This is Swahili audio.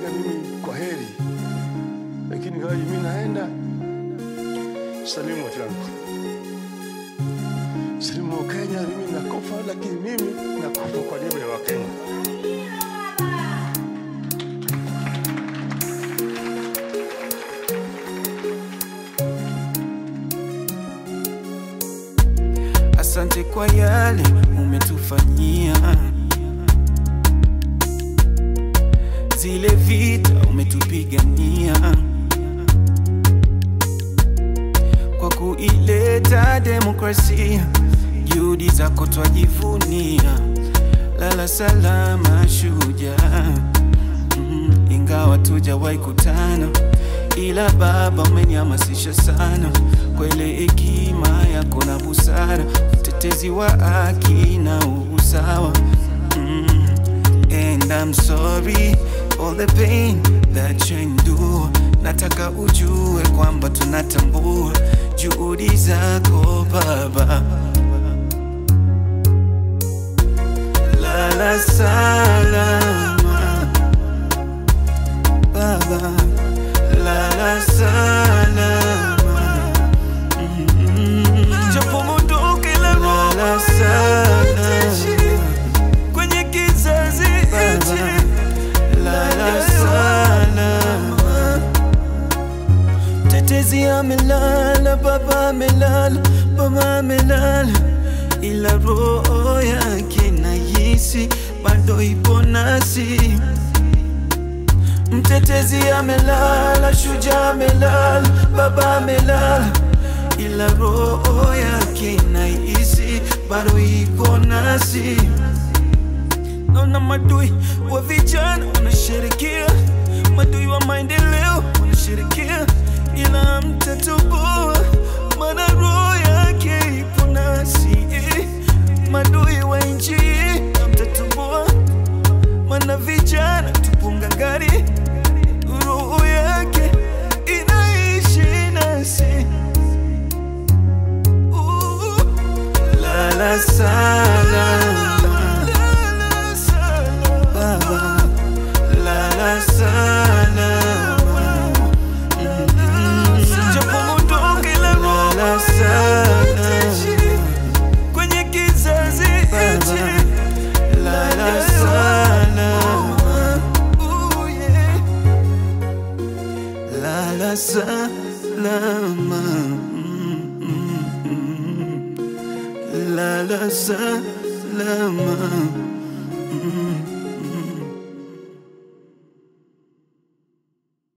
niambia mimi kwa heri, lakini ngawaji mimi naenda salimu watu wangu, salimu wa Kenya. Mimi nakufa, lakini mimi nakufa kwa niaba ya Wakenya. Asante kwa yale umetufanyia, zile vita umetupigania, kwa kuileta demokrasia, juhudi zako twajivunia. Lala salama shujaa, mm, ingawa tujawahi kutana, ila Baba umenihamasisha sana kwa ile hekima yako na busara, utetezi wa haki na usawa. Mm, and I'm sorry all the pain that you endure. Nataka ujue kwamba tunatambua juhudi zako Baba. Lala salama Baba, lala salama japo mondoke la Lala salama. kwenye kizazi hichi Lala salama. Tetezi amelala, baba amelala, mama amelala, ila roho yake nahisi bado ipo nasi. Mtetezi amelala, shujaa amelala, baba amelala, ila roho yake nahisi bado ipo nasi. Naona madui wa vijana wanasherekea, madui wa maendeleo wanasherekea, ila mtatubua, maana roho yake ipo nasi. Madui wa nchi mtatubua, maana vijana tupo ngangari, roho yake inaishi nasi. Uh, Lala salama. Baba, lala salama. Lala salama. kwenye kizazi hichi Lala salama. Ooh, yeah. Lala salama. Mm, mm, mm. Lala salama.